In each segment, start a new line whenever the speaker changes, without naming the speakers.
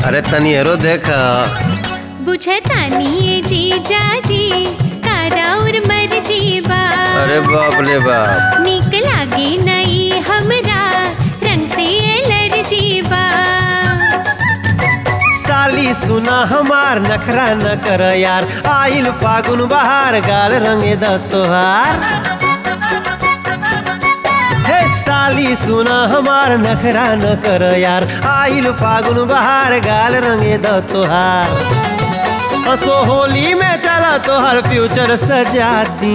अरे तनी हेरो देख
बुझतानी ये जीजा जी तारा और मर्जी बा
अरे बाप रे बाप
निक लागे नई हमरा रंग से एलर्जी बा
साली सुना हमार नखरा न कर यार आइल फागुन बहार गाल रंगे द तोहार हे साली सुना हमार नखरा न कर यार आइल फागुन बहार गाल रंगे द तोहार असो होली में चला तोहर फ्यूचर सजाती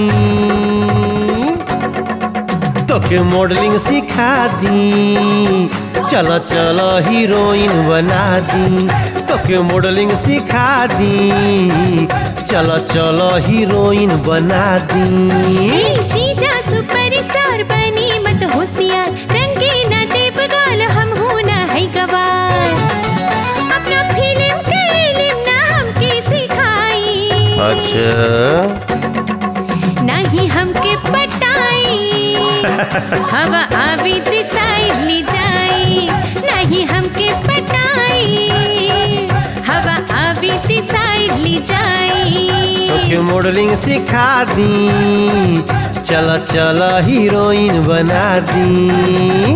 तोके मॉडलिंग सिखा दी चलो चलो हीरोइन बना दी तोके मॉडलिंग सिखा दी चलो चलो हीरोइन बना दी
ए जीजा सुपरस्टार बनी मत होशियार रंगे न देव गाल हम हो ना है गवार अपना फिल्म के इल्म ना हमके सिखाई
अच्छा
नहीं हमके पटाई हवा आवी साइड ले जाई नहीं हमके पटाई हवा आवी साइड ले जाई
तोके मॉडलिंग सिखा दी चलो चलो हीरोइन बना दी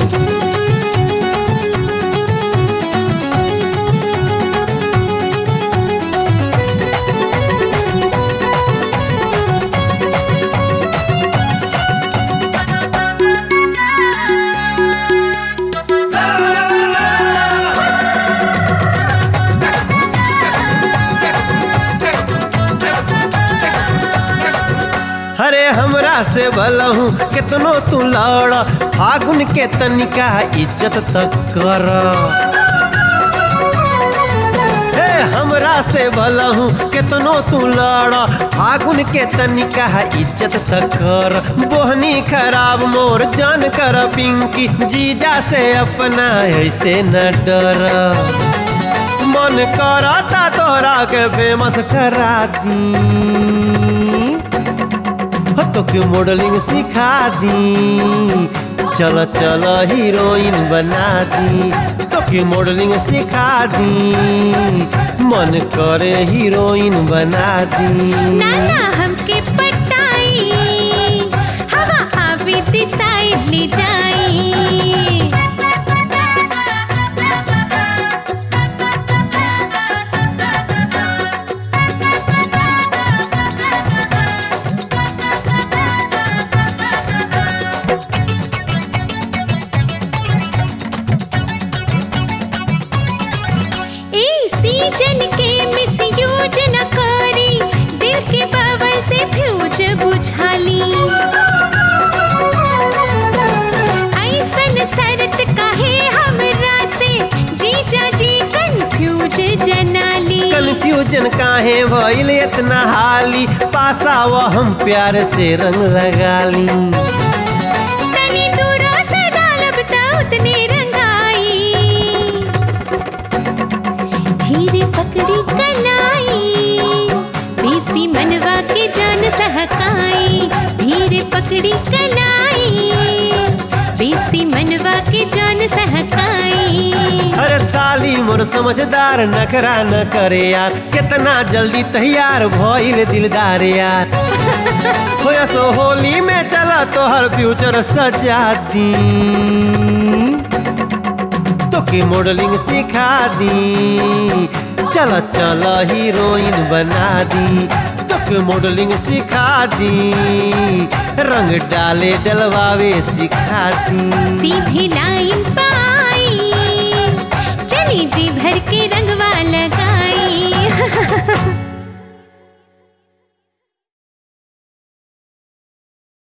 अरे हमरा से भलहूँ कितनो तू लड़ फागुन के तनिका इज्जत तक कर हे हमरा से भलहूँ कितनो तू लड़ फागुन के तनिका इज्जत तक कर बोहनी खराब मोर जान कर पिंकी जीजा से अपना ऐसे न डर मन करता तोरा के फेमस करा दी हो तोके मॉडलिंग सिखा दी चलो चलो हीरोइन बना दी तोके मॉडलिंग सिखा दी मन करे हीरोइन बना दी
नाना हमके पटाई हवा आवी साइड ले जाई ए सीजन के मिसयूज न करी दिल के पावर से फ्यूज बुझाली ऐसन शरत काहे हमरा से जीजा जी कंफ्यूज जनाली
कंफ्यूजन काहे भइल इतना हाली पासा वो हम प्यार से रंग लगा ली
तनी दूरा से डालब त उतने रंगाई धीरे पकड़ी कलाई बेसी मनवा के जान सहकाई धीरे पकड़ी कलाई बेसी मनवा के जान सहकाई
अरे साली मोर समझदार नखरा न करे यार कितना जल्दी तैयार भइल दिलदार यार होया सो होली में चला तोहर फ्यूचर सजा दी तोके मॉडलिंग सिखा दी चलो चलो हीरोइन बना दी तोके मॉडलिंग सिखा दी रंग डाले डलवावे सिखा दी
सीधी